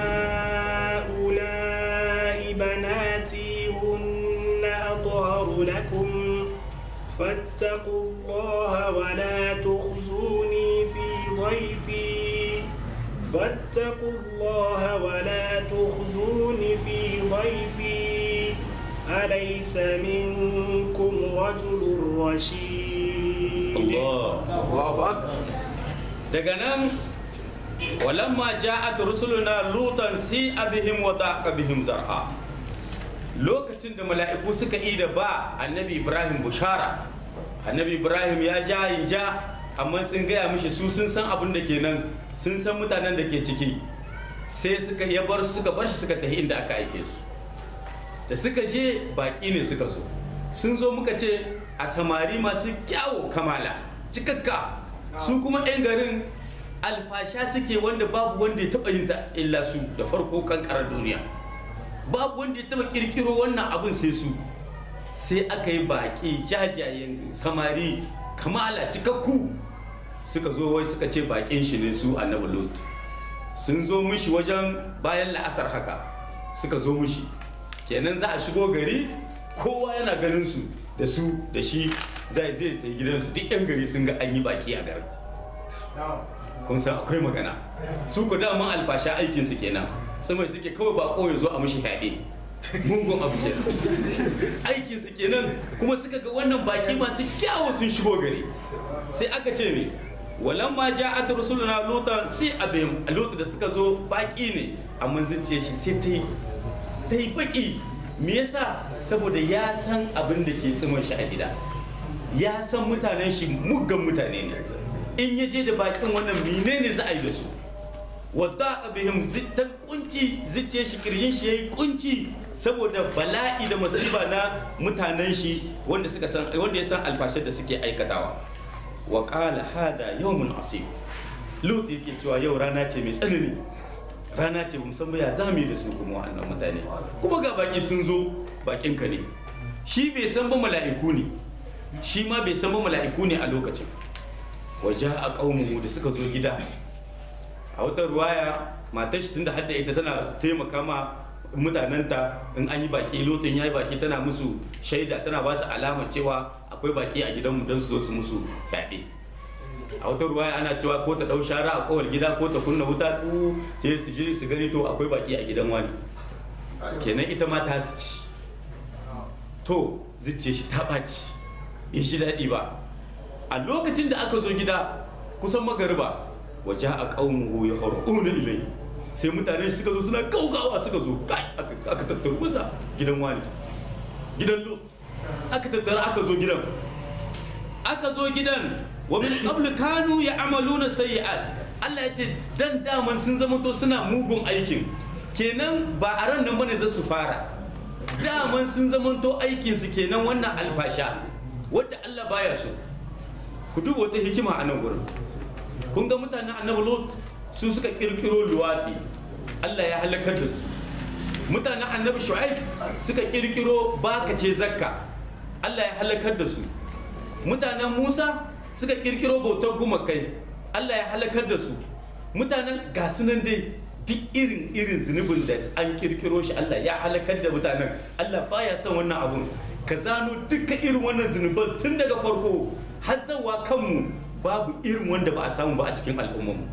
هؤلاء بناتي هن أطهر لكم فاتقوا الله ولا تخزوني في ضيفي فاتقوا الله ولا تخزوني في ضيفي أليس منكم رجل رشيد Allah Allahu Akbar. daga nan walamma ja'at rusuluna lutan si abihim wa daqa bihim zar'a lokacin da mala'iku suka yi da ba annabi ibrahim bushara annabi ibrahim ya ja yi ja amma sun gaya mishi su sun san abin da ke nan sun san mutanen da ke ciki sai suka ya bar su suka bar shi suka tafi inda aka aike su da suka je baki ne suka zo sun zo muka ce a samari masu kyawo kamala cikakka su kuma 'yan garin alfasha suke wanda babu wanda ya taba yin ta illa su da farko kankarar duniya babu wanda ya taba kirkiro wannan abin sai su sai aka yi baki jajayen samari kamala cikakku suka zo wai suka ce bakin shi ne su annabi lot sun zo mishi wajen bayan la'asar haka suka zo mishi kenan za a shigo gari kowa yana ganin su da su da shi zai zai ta gidansu duk yan gari sun ga an yi baki a garin kun san akwai magana su ku daman alfasha aikin su kenan tsamai suke kawai ba ya zo a mishi fyaɗe mugun abu kenan aikin su kenan kuma suka ga wannan baki masu kyawu sun shigo gari sai aka ce me walamma ja'at rusuluna lutan sai abin lutu da suka zo baki ne amma zuciyar shi sai ta yi ta yi baki me yasa saboda ya san abin da ke tsimin shi a gida ya san mutanen shi muggan mutane ne in ya je da bakin wannan menene za a yi da su wadda abihim zittan kunci zuciyar shi kirjin shi yayi kunci saboda bala'i da masifa na mutanen shi wanda suka san wanda ya san alfashar da suke aikatawa wa qala hada yawmun asib lut yake cewa yau rana ce mai tsanani rana ce musamman ya zame da su kuma wa'annan mutane kuma ga baki sun zo bakin ka ne shi bai san ba mala'iku ne shi ma bai san ba mala'iku ne a lokacin waje a ƙaunuhu da suka zo gida a wata ruwaya matar shi tunda hadda ita tana taimaka ma mutanenta in an yi baki lotin ya yi baki tana musu shaida tana ba su alama cewa akwai baki a gidanmu don su zo su musu yaɗe a wata ruwaya ana cewa ko ta ɗau shara a kowar gida ko ta kunna wuta tu sai su je su gani to akwai baki a gidan wani kenan ita ma ta su ci to zuciya shi ta ɓaci bai shi daɗi ba a lokacin da aka zo gida kusan magariba waje a ƙaunuhu ya una ilai sai mutane suka zo suna gaugawa suka zo kai aka tattaru masa gidan wani gidan lo aka tattara aka zo gidan aka zo gidan wa min qablu kanu ya'maluna sayyi'at Allah ya ce dan daman sun zamanto suna mugun aikin kenan ba a ran nan bane za su fara daman sun zamanto aikinsu kenan wannan alfasha wadda Allah baya so ku duba wata hikima a nan gurin kun ga mutanen annabi lot su suka kirkiro luwati Allah ya halakar da su mutanen annabi shu'aib suka kirkiro bakace zakka Allah ya halakar da su mutanen musa suka kirkiro bautar gumakai Allah ya halakar da su mutanen gasunan dai duk irin irin zunubin da an kirkiro shi Allah ya halakar da mutanen Allah baya son wannan abun ka zano duka irin wannan zunuban tun daga farko har zawa kanmu babu irin wanda ba a samu ba a cikin al'ummarmu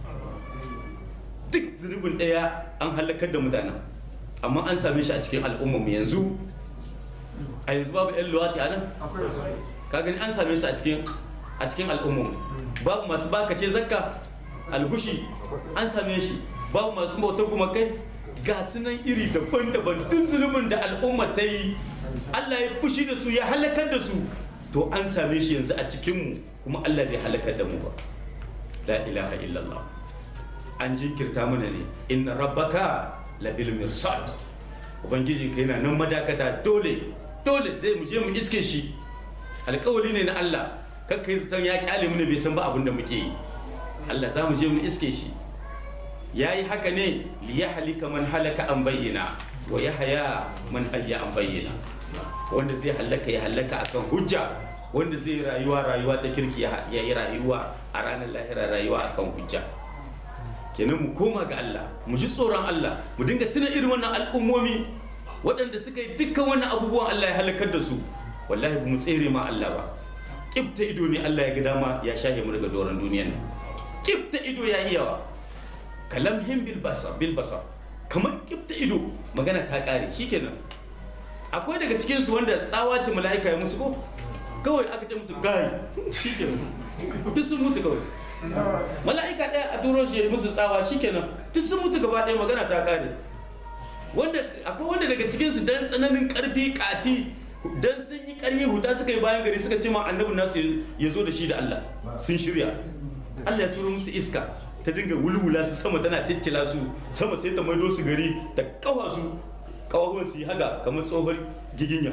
duk zunubin ɗaya an halakar da mutanen amma an same shi a cikin al'ummarmu yanzu a yanzu babu 'yan luwati a nan ka gani an same su a cikin a cikin al'ummarmu babu masu bakace zakka algushi an same shi babu masu bautar gumakai ga sunan iri daban-daban duk zunubin da al'umma ta yi Allah ya fushi da su ya halakar da su to an same shi yanzu a cikinmu kuma Allah bai halakar da mu ba la ilaha illallah an jinkirta mana ne inna rabbaka labil mirsad ubangijin ka yana nan madakata dole dole zai mu je mu iske shi alkawari ne na Allah kakka yi zaton ya kyale mu ne bai san ba abin da muke yi Allah za mu je mu iske shi ya yi haka ne liya halika man halaka an bayyana wa ya haya man hayya an bayyana wanda zai halaka ya halaka akan hujja wanda zai rayuwa rayuwa ta kirki ya yi rayuwa a ranar lahira rayuwa akan hujja kenan mu koma ga Allah mu ji tsoron Allah mu dinga tuna irin wannan al'ummomi waɗanda suka yi dukkan wannan abubuwan Allah ya halakar da su wallahi ba mu tsere ma Allah ba kibta ido ne Allah ya ga dama ya shahe mu daga doron duniyan nan kibta ido ya iyawa kalamhim bil basar bil basar kamar kibta ido magana ta kare shikenan akwai daga cikin su wanda tsawa ce mala'ika ya musu ko kawai aka ce musu gai shikenan duk sun mutu kawai mala'ika ɗaya a turo shi musu tsawa shikenan duk sun mutu gaba ɗaya magana ta kare wanda akwai wanda daga cikin su dan tsananin karfi kati dan sun yi karfi huta suka yi bayan gari suka ce ma annabi nasu ya zo da shi da Allah sun shirya Allah ya turo musu iska ta dinga wulwula su sama tana ciccila su sama sai ta maido su gari ta kawa su kawawan su yi haka kamar tsohon giginya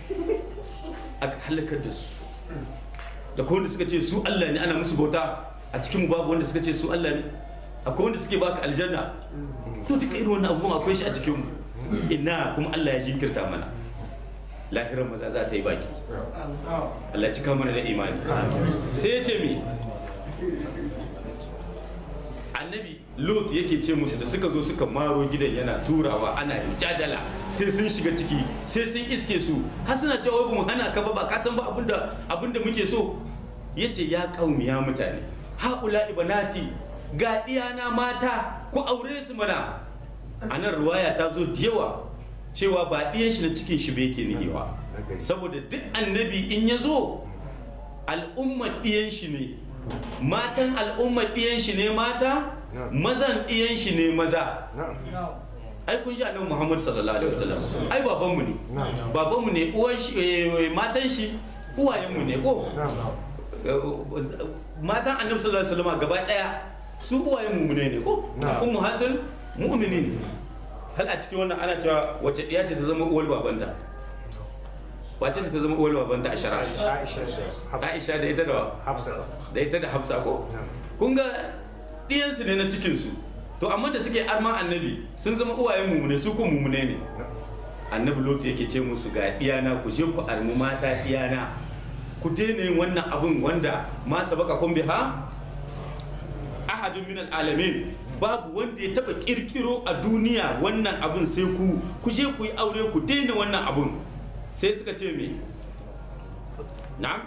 aka halakar da su da kuma wanda suka ce su Allah ne ana musu bauta a cikin mu babu wanda suka ce su Allah ne akwai wanda suke baka aljanna to duka irin wannan abubuwan akwai shi a cikin mu ina kuma Allah ya jinkirta mana lahirar maza za ta yi baki Allah cika mana da imani sai ya ce mi annabi lot yake ce musu da suka zo suka maro gidan yana turawa ana jadala sai sun shiga ciki sai sun iske su har suna cewa mu hana ka ba ba ka san ba abinda abinda muke so yace ya kaumi ya mutane haula ibanati ga diyana mata ku aure su mana anan ruwaya ta zo da yawa cewa ba ɗiyan shi na cikin shi bai ke nihiwa saboda duk annabi in ya zo al'ummar ɗiyan shi ne matan al'ummar ɗiyan shi ne mata mazan ɗiyan shi ne maza ai kun ji annabi Muhammad sallallahu alaihi wasallam ai babanmu ne babanmu ne uwan shi matan shi uwayenmu ne ko matan annabi sallallahu alaihi wasallam gaba daya su uwayenmu ne ne ko ummahatul mu'minin hal a cikin wannan ana cewa wace ɗiya ce ta zama uwar babanta wace ce ta zama uwar babanta a shari'a Aisha da ita da da ita da Hafsa ko kun ga ɗiyansu ne na cikinsu to amma da suke arman annabi sun zama uwayen mumune su ko mumune ne annabi lotu yake ce musu ga ɗiyana ku je ku armi mata ɗiyana ku daina yin wannan abun wanda ma sabaka kun biha ahadun min alamin babu wanda ya taba kirkiro a duniya wannan abun sai ku ku je ku yi aure ku daina wannan abun sai suka ce me na'am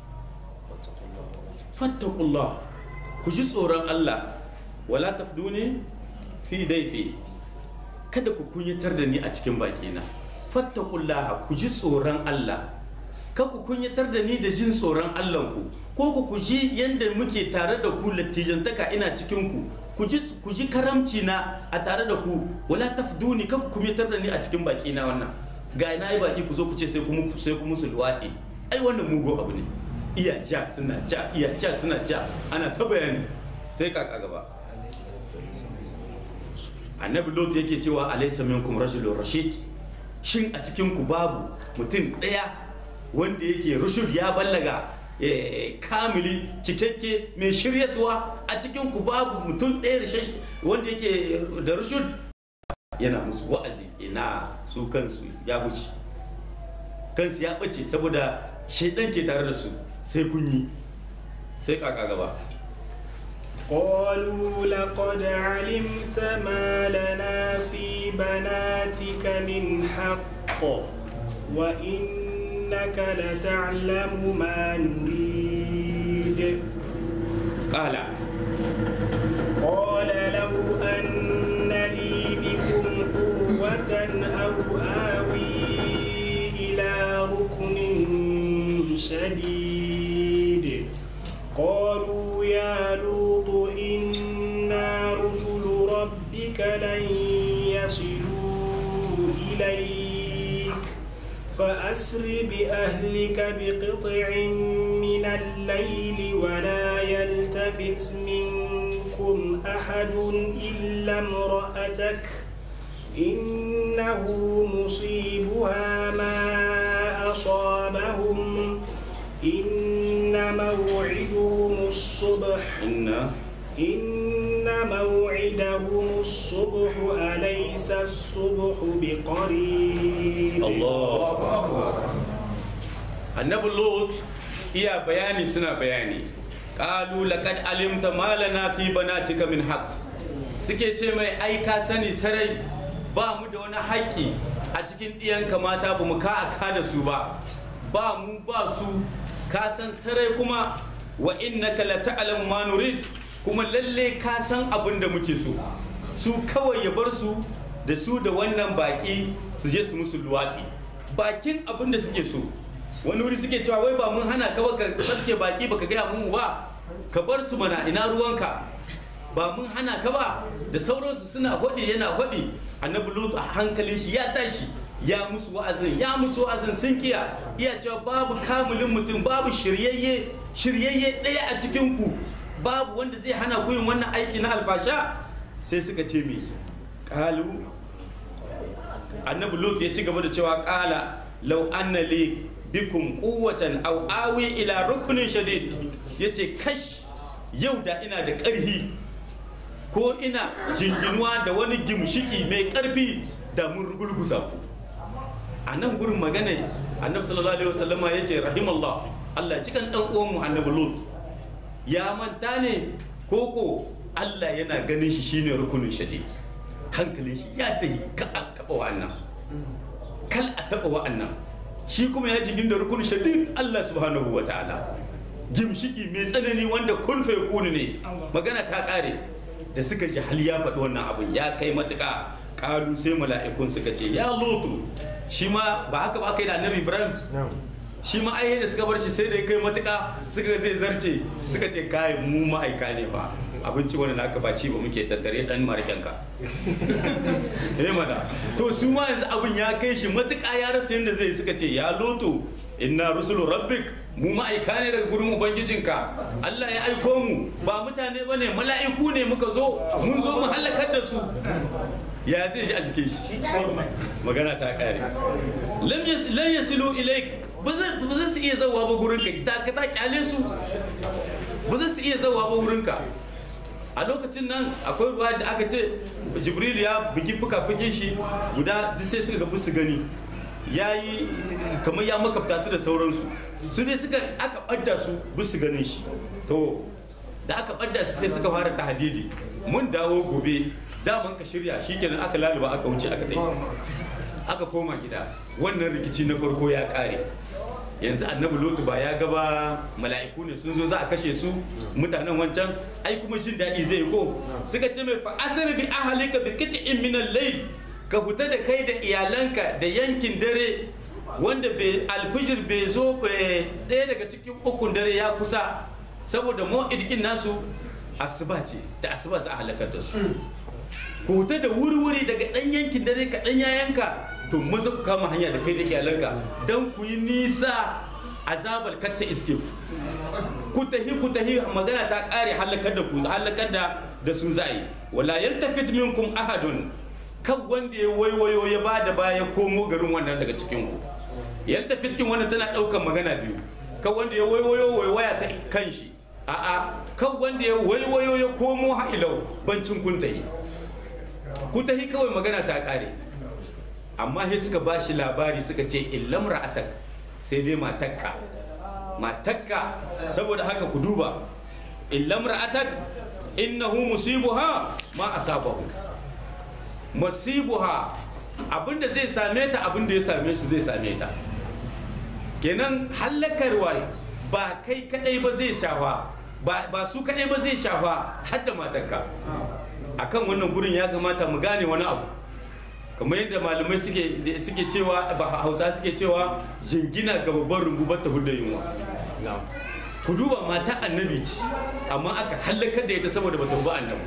fattakullah ku ji tsoron Allah wala tafduni fi daifi kada ku kunyatar da ni a cikin bakina fattakullah ku ji tsoron Allah ka ku kunyatar da ni da jin tsoron Allah ku ko ku ku ji yanda muke tare da ku lattijantaka ina cikin ku ku ji karamci na a tare da ku wala tafduni ka ku kunyatar da ni a cikin bakina wannan ga na yi baki ku zo ku ce sai ku sai ku musu luwaɗi ai wannan mugu abu ne iya ja suna ja iya ja suna ja ana ta bayani sai kaka gaba annabi lot yake cewa alaysa minkum rajulun rashid shin a cikin ku babu mutum ɗaya wanda yake rushud ya ballaga eh, kamili cikakke mai shiryaswa a cikin ku babu mutum ɗaya rashash- wanda yake da rushud yana musu wa'azi ina su kansu ya wuce kansu ya ɓace saboda shaidan ke tare da su sai kun yi sai kaka gaba قالوا لقد علمت ما لنا في بناتك من حق وإنك لتعلم ما نريد kala قال لو أن لي بكم قوة أو آوي إلى ركن شديد قالوا يا لوط إنا رسل ربك لن يصلوا إليك فأسر بأهلك بقطع من الليل ولا يلتفت منكم أحد إلا امرأتك إنه مصيبها ما أصابهم إن موعدهم الصبح inna إن موعدهم الصبح أليس الصبح بقريب Allahu akbar annabi lot iya bayani suna bayani qalu laqad alimta ma lana fi banatika min haqq suke ce mai ai ka sani sarai ba mu da wani haƙƙi a cikin ɗiyanka mata ba mu ka aka da su ba ba mu ba su ka san sarai kuma wa innaka la ta'lamu ma nurid kuma lalle ka san abin da muke so su kawai ya bar su da su da wannan baki su je su musu luwaɗi bakin abin da suke so wani wuri suke cewa wai ba mun hana ka ba ka sarke baki baka gaya mun ba ka bar su mana ina ruwanka ba mun hana ka ba da sauransu suna hwaɗi yana hwaɗi annabi lut a hankalin shi ya tashi ya musu wa'azin ya musu wa'azin sun kiya iya cewa babu kamulin mutum babu shiryayye shiryayye ɗaya a cikin ku babu wanda zai hana ku yin wannan aiki na alfasha sai suka ce me qalu annabi lut ya ci gaba da cewa qala law anna li bikum quwwatan aw awi ila rukunin shadid yace kash yau da ina da ƙarfi ko ina jinginuwa da wani gimshiki mai ƙarfi da mun rugulguza ku a nan gurin magana annabi sallallahu alaihi wasallama ya ce rahimallah Allah ya cikan dan uwanmu annabi lut ya manta ne koko Allah yana ganin shi shine rukunin shadid hankalin shi ya tahi ka a taba wa'annan kal a taba wa'annan shi kuma ya jigin da rukunin shadid Allah subhanahu wa ta'ala gimshiki mai tsanani wanda kun fa yakunu ne magana ta kare da suka ji hal ya faɗi wannan abun ya kai matuƙa ƙalu sai mala'ikun suka ce ya lutu shi ma ba haka ba aka yi da annabi ibrahim shi ma ai da suka bar shi sai da ya kai matuƙa suka zai zarce suka ce kai mu ma'aika ne ba abinci wani na aka baci ba muke tattare dan markenka eh mana to su ma yanzu abin ya kai shi matuƙa ya rasa yadda zai suka ce ya lutu inna rusulu rabbik mu ma'aika ne daga gurin ubangijinka Allah ya aiko mu ba mutane bane mala'iku ne muka zo mun zo mu halakar da su ya zai shi a jikin shi magana ta kare lam yas lan yasilu ilaik ba za ba za su iya zawa ba gurin ka ta ta kyale su ba za su iya zawa ba gurin ka a lokacin nan akwai ruwa da aka ce jibril ya bugi fuka-fukin shi guda duk sai suka ga su gani ya yi kamar ya makabta su da sauransu su ne suka aka ɓadda su bisu ganin shi to da aka ɓadda su sai suka fara tahadidi mun dawo gobe daman ka shirya shikenan aka laluba aka wuce aka tafi aka koma gida wannan rikici na farko ya kare yanzu annabi lotu ba ya gaba mala'iku ne sun zo za a kashe su mutanen wancan ai kuma jin daɗi zai ko suka ce mai fa asir bi ahlika bi qit'in min al-layl ka fita da kai da iyalanka da yankin dare wanda bai alfijir bai zo ɗaya daga cikin ukun dare ya kusa saboda mu'id nasu asuba ce da asuba za a halakar da su ku fita da wuri-wuri daga ɗan yankin dare ka ɗan yayanka to maza ku kama hanya da kai da iyalanka don ku yi nisa azabar katta iske ku ku tahi ku tahi magana ta kare halakar da ku halakar da da su za'i wala yaltafit minkum ahadun kan wanda ya waiwayo ya ba da baya komo garin wannan daga cikin ku yaltafit kin wannan tana daukan magana biyu kan wanda ya waiwayo waiwaya ta kan shi a'a kan wanda ya waiwayo ya komo ha'ilau bancin kun tahi ku tahi kawai magana ta kare amma sai suka ba shi labari suka ce illam ra'atak sai dai matakka matakka saboda haka ku duba illam ra'atak innahu musibuha ma asabahu musibuha abinda zai same ta abinda ya same su zai same ta kenan hallakarwa ba kai kadai ba zai shafa ba su kadai ba zai shafa har da matakka akan wannan gurin ya kamata mu gane wani abu kamar yadda malamai suke suke cewa ba hausa suke cewa jingina ga babban rumbu ba ta hudda yunwa ku duba mata annabi ce amma aka hallakar da ita saboda bata bi annabi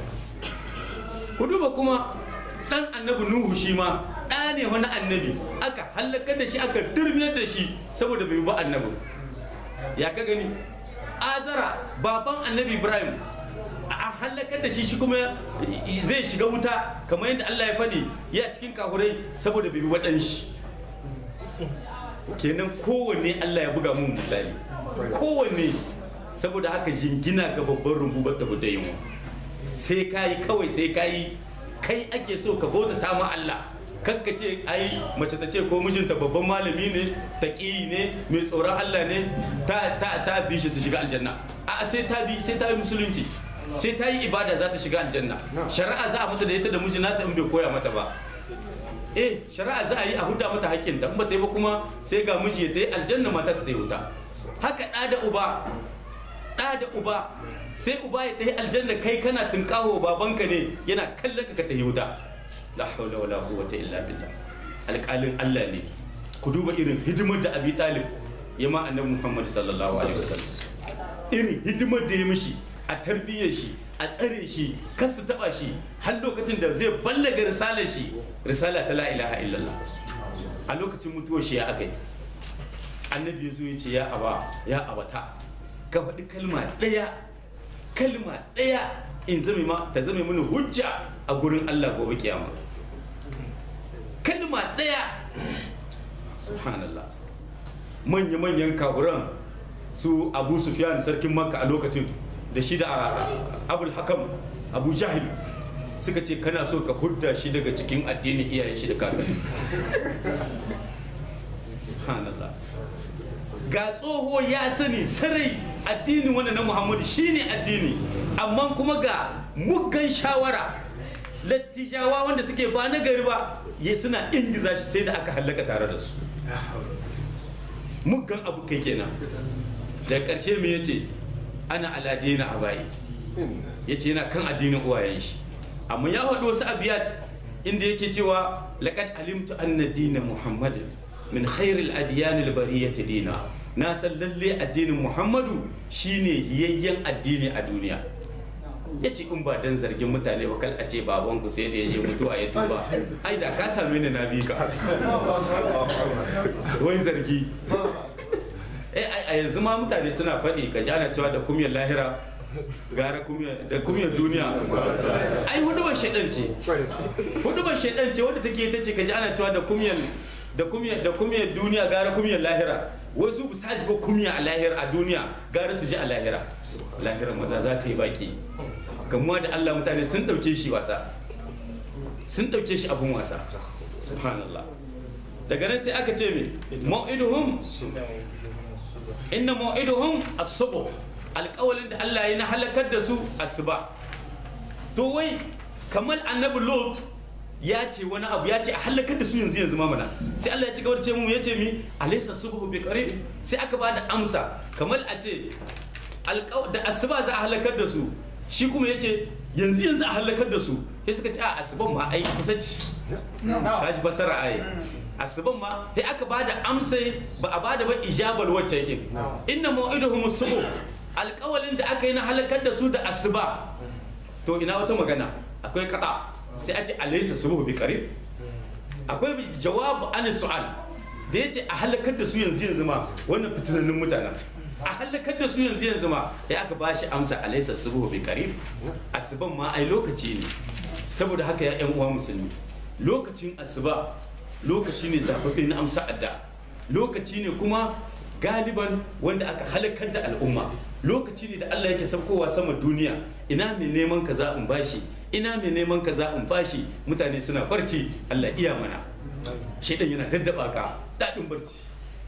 ku duba kuma dan annabi nuhu shi ma ɗa ne wani annabi aka hallakar da shi aka dirmiyar da shi saboda bai bi annabi ya ka gani azara baban annabi ibrahim a hallakar da shi shi kuma zai shiga wuta kamar yadda Allah ya faɗi ya cikin kahurai saboda bai bi waɗan shi kenan kowanne Allah ya buga mun misali kowanne saboda haka jingina ga babban rumbu ba ta guda yunwa sai ka yi kawai sai ka yi kai ake so ka bauta ta ma Allah kakka ce ai mace ta ce ko mijinta babban malami ne ta ne mai tsoron Allah ne ta ta ta bi shi su shiga aljanna a sai ta bi sai ta yi musulunci sai ta yi ibada za ta shiga aljanna shari'a za a mata da ita da mijina ta in bai koya mata ba eh shari'a za a yi a huda mata haƙƙinta in ba ta yi ba kuma sai ga miji ya ta yi aljanna mata ta yi wuta haka ɗa da uba ɗa da uba sai uba ya ta yi aljanna kai kana tunƙaho babanka ne yana kallon ka ka ta yi wuta la hawla wala quwwata illa billah alƙalin Allah ne ku duba irin hidimar da Abi Talib ya ma annabi Muhammad sallallahu alaihi wasallam irin hidimar da ya mishi a tarbiyyar shi a tsare shi kar su taba shi har lokacin da zai ballaga risalar shi risala ta la ilaha illallah a lokacin mutuwar shi ya aka yi annabi ya zo ya ce ya aba ya abata ka faɗi kalma ɗaya kalma ɗaya in zame ma ta zame mini hujja a gurin Allah gobe kiyama kalma ɗaya subhanallah manya-manyan kaburan su abu sufyan sarkin makka a lokacin da shi da abul hakam abu jahil suka ce kana so ka hudda shi daga cikin addinin iyayen shi da kakanni subhanallah ga tsoho ya sani sarai addinin wanda na muhammadu shine addini amma kuma ga muggan shawara lattijawa wanda suke ba na gari ba ya suna ingiza shi sai da aka hallaka tare da su muggan abu kai kenan da ƙarshe me yace ana aladina a bayi ya ce yana kan addinin uwayen shi amma ya faɗi wasu abiyat inda yake cewa laqad alimtu anna dina muhammadin min khairil adiyanil bariyati dina na san lalle addinin muhammadu shine yayyen addini a duniya ya ce in ba dan zargin mutane ba kal a ce baban ku sai da ya je mutuwa ya tuba ai da ka same ni na bi ka wai zargi eh a yanzu ma mutane suna faɗi ka jana cewa da kumiyar lahira gara da kumiyar duniya ai hudubar shaidan ce hudubar shaidan ce wadda take ta ce ka ji ana cewa da kumiyar da kumiyar da kumiyar duniya gara kumiyar lahira wasu bu saji ba kumiya a lahira a duniya gara su ji a lahira lahira maza za ta yi baki gamuwa da Allah mutane sun dauke shi wasa sun dauke shi abun wasa subhanallah daga nan sai aka ce me mau'iduhum inna mau'iduhum as-subh alƙawalin da Allah ya na halakar da su asuba to wai kamar annabi lot ya ce wani abu ya ce a halakar da su yanzu yanzu mamana sai Allah ya ci gaba da ce mu ya ce mi alaysa subhu bi qarib sai aka ba da amsa kamar a ce da asuba za a halakar da su shi kuma ya ce yanzu yanzu a halakar da su sai suka ce a asuban ma ai kusa ce ka ji fasara ai asuban ma sai aka ba da amsa ba a ba da ba ijabal wacce din inna mau'iduhum subuh alƙawalin da aka yi na halakar da su da asuba to ina wata magana akwai kada sai a ce alaysa subuhu bi qarib akwai jawabu an su'al da yace a halakar da su yanzu yanzu ma wannan fitinannun mutanen a halakar da su yanzu yanzu ma ya aka ba shi amsa alaisa subuhu bi qarib asuban ma ai lokaci ne saboda haka ya yan uwa musulmi lokacin asuba lokaci ne zababbe na amsa adda lokaci ne kuma galiban wanda aka halakar da al'umma lokaci ne da Allah yake saukowa sama duniya ina mai neman kaza in bashi ina mai neman kaza in bashi mutane suna barci Allah iya mana shaidan yana daddaba ka daɗin barci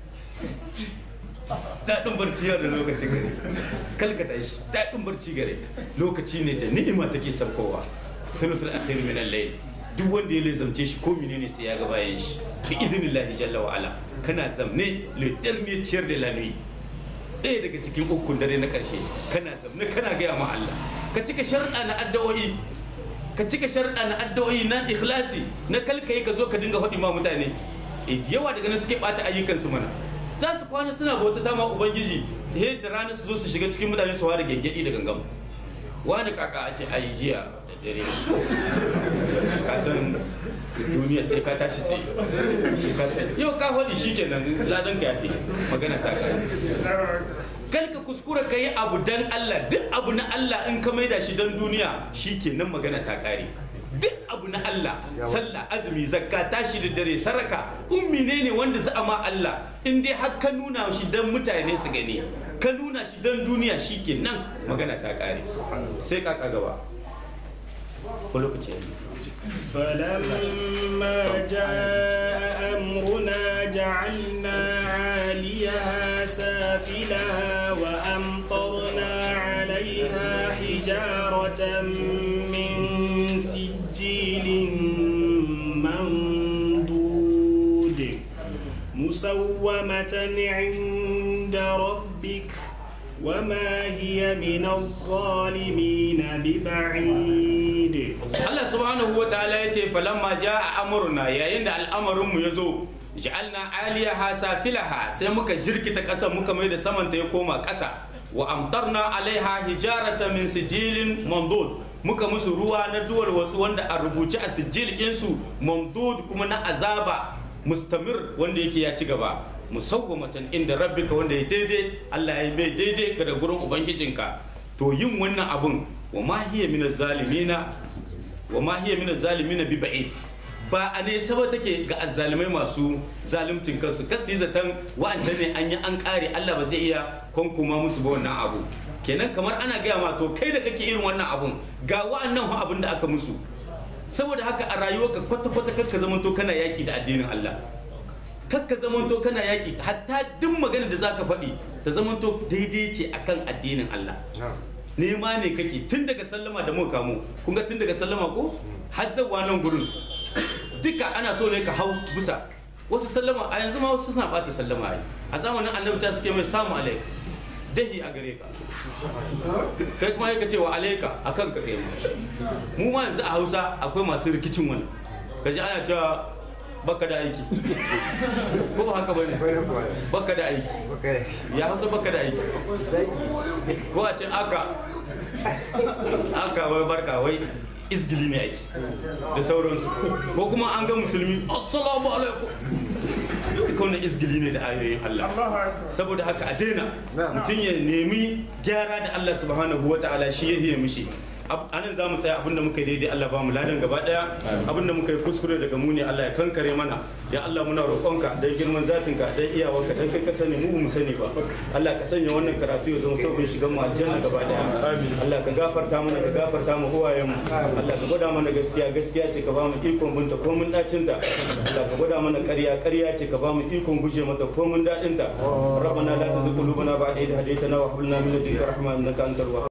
daɗin barci yana da lokaci gare kalkata shi daɗin barci gare lokaci ne da ni'ima take saukowa thuluthul akhir min al-layl duk wanda ya lizamce shi ko menene sai ya ga bayan shi bi idnillahi jalla wa ala kana zamne le dernier tiers de la nuit ɗaya daga cikin ukun dare na ƙarshe kana zamne kana gaya ma Allah ka cika sharɗa na addu'o'i ka cika sharɗa na addu'o'i na ikhlasi na kalkai ka zo ka dinga faɗi ma mutane e yawa daga nan suke ɓata ayyukansu mana za su kwana suna bauta ta ma ubangiji he da rana su zo su shiga cikin mutane su fara gengedi da gangam wani kaka a ce ayi jiya da dare ka san duniya sai ka tashi sai yau ka faɗi shi kenan ladan ka yafi magana ta kare kal ka kuskura ka yi abu dan Allah duk abu na Allah in ka maida shi dan duniya shi kenan magana ta kare duk abu na Allah sallah azumi zakka tashi da dare saraka ummi ne ne wanda za a ma Allah in dai har ka nuna shi dan mutane su gani ka nuna shi dan duniya shi kenan magana ta kare sai kaka gaba ko lokaci ya yi فلما جاء أمرنا جعلنا عاليها سافلها وأمطرنا عليها حجارة من سجيل منضود مسومة عند ربك وما هي من الظالمين ببعيد Allah subhanahu wa ta'ala ya ce falamma a amurna yayin da al'amarinmu ya zo ja'alna aliyaha safilaha sai muka jirkita ƙasa muka mai da samanta ya koma ƙasa wa amtarna alaiha hijarata min sijilin mandud muka musu ruwa na duwar wasu wanda a rubuce a sijil ɗinsu mandud kuma na azaba mustamir wanda yake ya ci gaba musawwamatan inda rabbika wanda ya daidai Allah ya bai daidai ga da gurin ubangijinka to yin wannan abun wa ma hiya min zalimina wa ma hiya min zalimina bi ba'id ba a ne saba take ga azzalimai masu zalimcin kansu kasu yi zaton wa'ancan ne an yi an kare Allah ba zai iya kwankuma musu ba wannan abu kenan kamar ana gaya ma to kai da kake irin wannan abun ga wa'annan fa abin da aka musu saboda haka a rayuwarka kwata-kwata kakka zamanto kana yaki da addinin Allah kakka zamanto kana yaki hatta duk magana da zaka faɗi ta zamanto daidai ce akan addinin Allah nema ne kake tun daga sallama da muka kamo kun ga tun daga sallama ko har zawa nan gurin duka ana so ne ka hau busa wasu sallama a yanzu ma wasu suna bata sallama ai a zamanin annabi ta suke mai samu alaika dahi a gare ka kai kuma ya ce wa alaika a kan ka kai mu ma yanzu a hausa akwai masu rikicin wani kaji ana cewa baka da aiki ko ba haka bane baka da aiki ya hausa baka da aiki ko a ce aka aka wai barka wai izgili ne aiki da sauransu ko kuma an ga musulmi assalamu alaikum duka wannan izgili ne da ayoyin Allah saboda haka a daina mutum ya nemi gyara da Allah subhanahu wa ta'ala shi ya hiye mishi anan za mu tsaya abinda muka yi daidai Allah ba mu ladan gaba daya abinda muka yi kuskure daga mu ne Allah ya kankare mana ya Allah muna roƙonka dan girman zatinka dan iyawarka dan kai ka sani mu mu sani ba Allah ka sanya wannan karatu ya zama sauƙin shigan mu aljanna gaba daya Allah ka gafarta mana ka gafarta mu huwayen mu Allah ka gwada mana gaskiya gaskiya ce ka ba mu ikon binta ko mun dacin ta Allah ka gwada mana ƙarya ƙarya ce ka ba mu ikon guje mata ko mun dadin ta rabbana la tuzigh qulubana ba'da idh hadaytana wa hab lana min ladunka rahmatan innaka antal wahhab